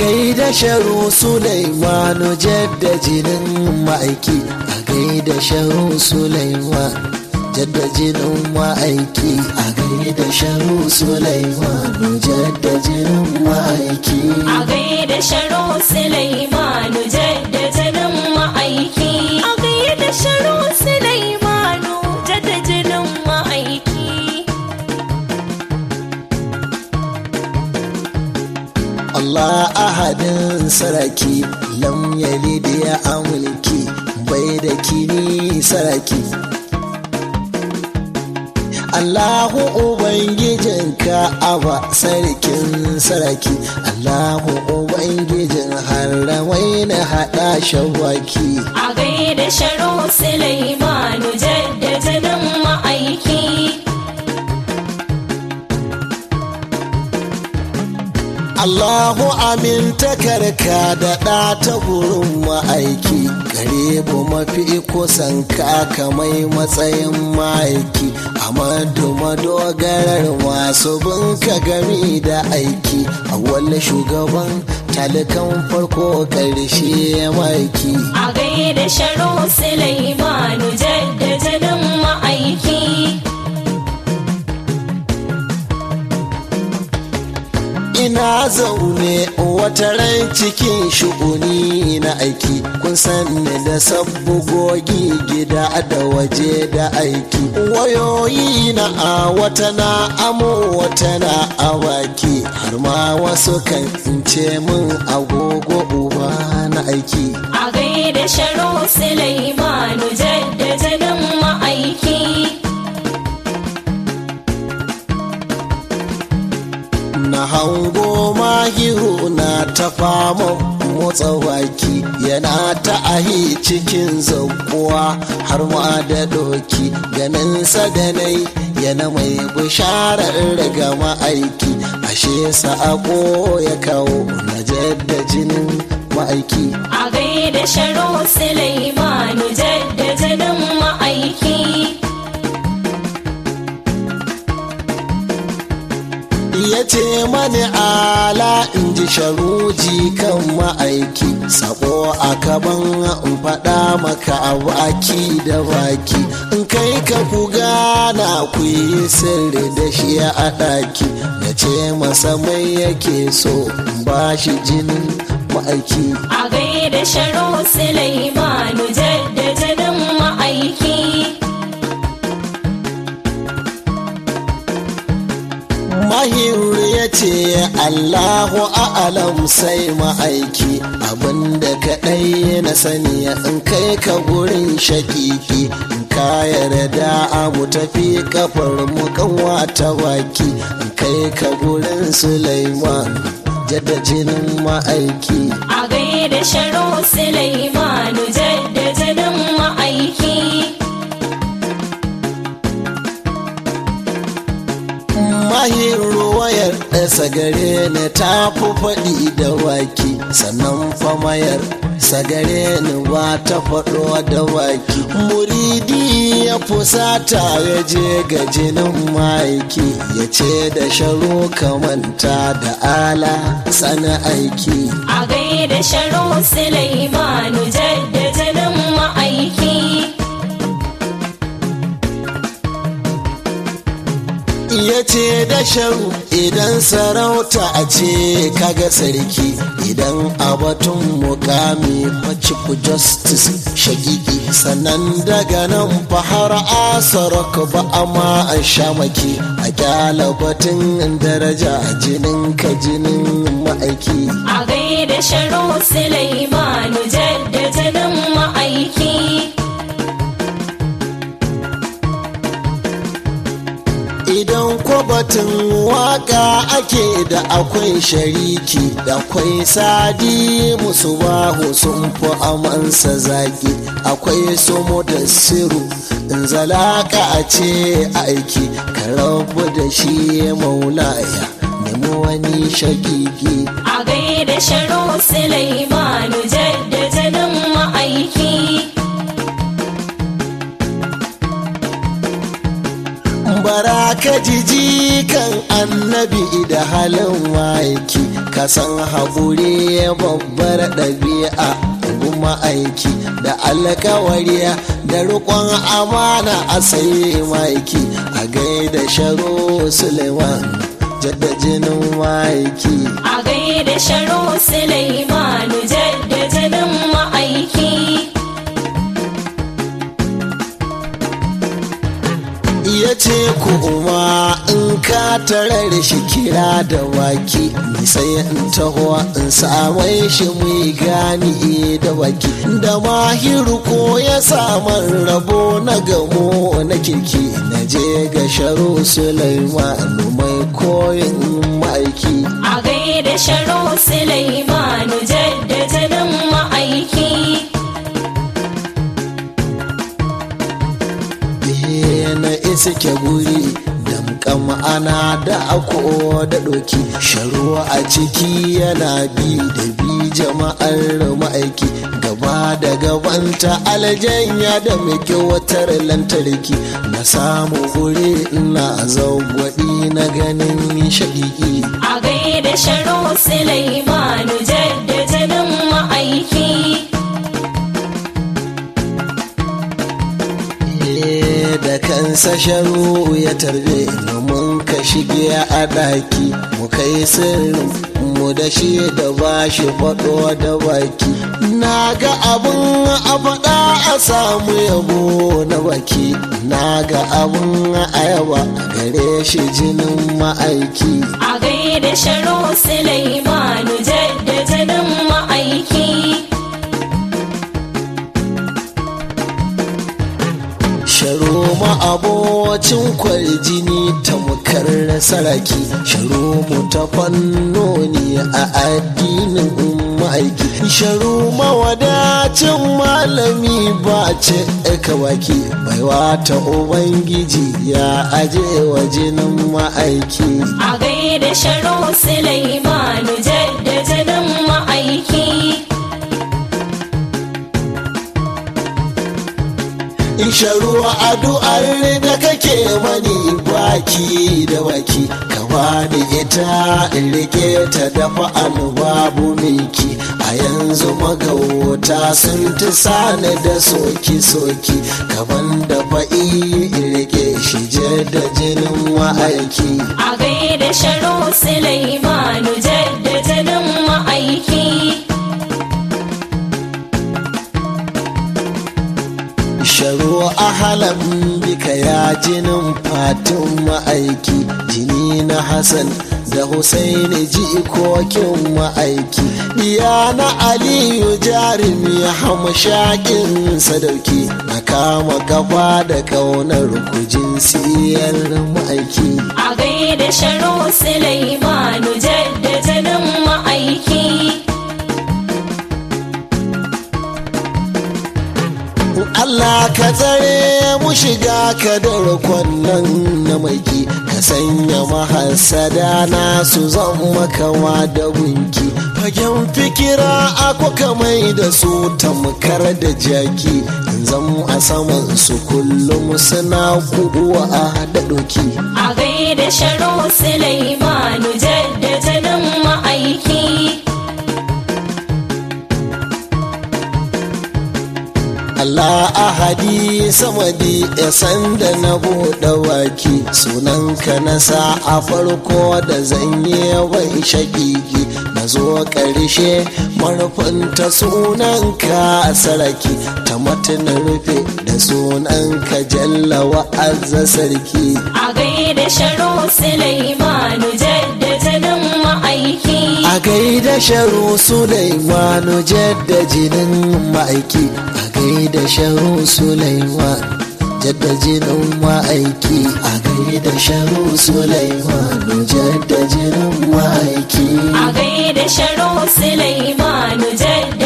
gaida sharu sulaimanu jadda jinin ma'aiki a gaida sharu sulaiman jadda jinin ma'aiki a gaida sharu sulaimanu jadda jinin ma'aiki a gaida sharo Sulaimanu jaddajinin ma'aiki a gaida sharo Sulaimanu jaddajinin ma'aiki Allah ahadin saraki lam yalid ya amulki bai da kini saraki Allahu Ubangijin Ka'aba sarkin saraki Allahu Ubangijin haramai na haɗa shawaki a gaida sharo Sulaimanu jaddajinin ma'aiki Allahu amintakarka da ɗa ta gurin ma'aiki gare mafi kusan ka mai matsayin ma'aiki amadu madogarar masu binka gami da aiki a wani shugaban talikan farko ƙarshe ma'aiki a gaida sharo Sulaimanu jaddajinin ma'aiki ina zaune wata ran cikin shu'uni na aiki kun sanni da sabbugogi gida da waje da aiki wayoyi na a wata na amo wata na awaki har ma wasu kan ce min agogo uba na aiki a gaida sharo Sulaimanu jaddajinin ma'aiki na hango mahiru na ta fama motsa baki yana ta ahi cikin zakuwa har ma da doki ganin sadanai yana mai bisharar daga ma'aiki ashe sa'ako ya kawo na jadda jinin ma'aiki a gaida sharo Sulaimanu jaddajinin ma'aiki ya ce mani ala in ji sharuji kan ma'aiki sabo a kaban in faɗa maka a baki da baki in kai ka ku gana ku yi sirri da shi a ɗaki ya ce masa mai yake so in ba shi jinin ma'aiki a gaida sharo Sulaimanu jaddajinin ma'aiki Mahiru ya ce Allahu a'alam sai ma'aiki abinda kaɗai na sani in kai ka gurin shakiki in ka yarda abu tafi kafar mu kanwa ta baki in kai ka gurin Sulaiman jadda jinin ma'aiki a gaida sharo Sulaimanu jaddajinin ma'aiki mahiru wayar ɗasa gare ni ta fi faɗi da waki sannan famayar sagare ni ba ta faɗo da waki muridi ya fusata ya je ga jinin maiki ya ce da sharo kamanta da ala sana aiki a gaida sharo Sulaimanu jaddajinin ma'aiki ya ce da sharu idan sarauta a ce kaga sarki idan abatun mukami chief justice shagigi sannan daga nan fahar asarok ba amma a shamaki a kyala batun daraja jinin ka jinin ma'aiki a gaida sharo Sulaimanu jaddajinin ma'aiki idan kwabatin waka ake da akwai shariki da akwai sadi musu bahu sun fi amansa zaki akwai somo da siru in zalaka a ce aiki ka rabu da shi maulaya nemi wani shagigi a gaida sharo Sulaimanu jaddajinin ma'aiki bara ka jiji kan annabi da halin ma'aiki ka san haƙuri babbar ɗabi'a kuma aiki da alkawariya da riƙon amana a sai ma'aiki a gaida sharo suleiman jadda jinin ma'aiki a gaida sharo Sulaimanu jadda jinin ma'aiki ya ce kuma in ka tarar shi kira da waki ni sai in taho in samai shi mu gani da waki da mahiru ko ya saman rabo na gamo na kirki na je ga sharo sulaimanu mai koyin ma'aiki a gaida sharo Sulaimanu jadda jinin ma'aiki na iske guri damkan ma'ana da ako da doki sharuwa a ciki yana bi da bi jama'ar ma'aiki gaba da gabanta aljanya da miki watar lantarki na samu guri ina zagwaɗi na ganin shaƙiƙi a gaida sharo Sulaimanu jadda jinin ma'aiki da kansa sharu ya tarbe mun ka shige a ɗaki mu kai sirrin mu da shi da ba shi faɗo da baki na ga abun a faɗa a samu yabo na baki na ga abun a yaba gare shi jinin ma'aiki a gaida sharo Sulaimanu jadda jinin ma'aiki sharo ma abocin kwarjini tamkar saraki sharo mu ta fannoni a addinin ma'aiki sharo mawadacin malami ba ce kawaki baiwa ta ubangiji ya aje wa jinin ma'aiki a gaida sharo Sulaimanu jadda jinin ma'aiki in sharuwa addu'ar da kake mani baki da baki ka bani ita in rike ta dafa babu miki a yanzu magauta sun ti sani da soki soki kaban da fa'i in rike shi da jinin ma'aiki a gaida sharo Sulaimanu jadda jinin ma'aiki sharo ahalan bika ya jinin fatin ma'aiki jini na hassan da husaini jikokin ma'aiki diya na aliyu jarumi hamshakin sadauki na kama gaba da kaunar kujin siyar ma'aiki a gaida sharo Sulaimanu jadda jinin ma'aiki Allah ka tsare mu shiga ka darkon nan na maiki ka sanya mahasada na su zama kama da gunki fagen fikira ako kamai da su tamkar da jaki in zan a saman su kullum suna kuwa a da doki a gaida sharo Sulaimanu jadda jinin ma'aiki Allah ahadi samadi ya sanda na buɗe waki sunanka na sa a farko da zanye wai shakiki na zo ƙarshe marfinta sunanka saraki ta matanin rufe da sunanka jalla wa'azza sarki a gaida sharo Sulaimanu jadda jinin ma'aiki a gaida sharu Sulaimanu jadda jinin ma'aiki a gaida sharu Sulaiman jadda jinin ma'aiki a gaida sharu Sulaimanu jadda jinin ma'aiki a gaida sharo Sulaimanu jadda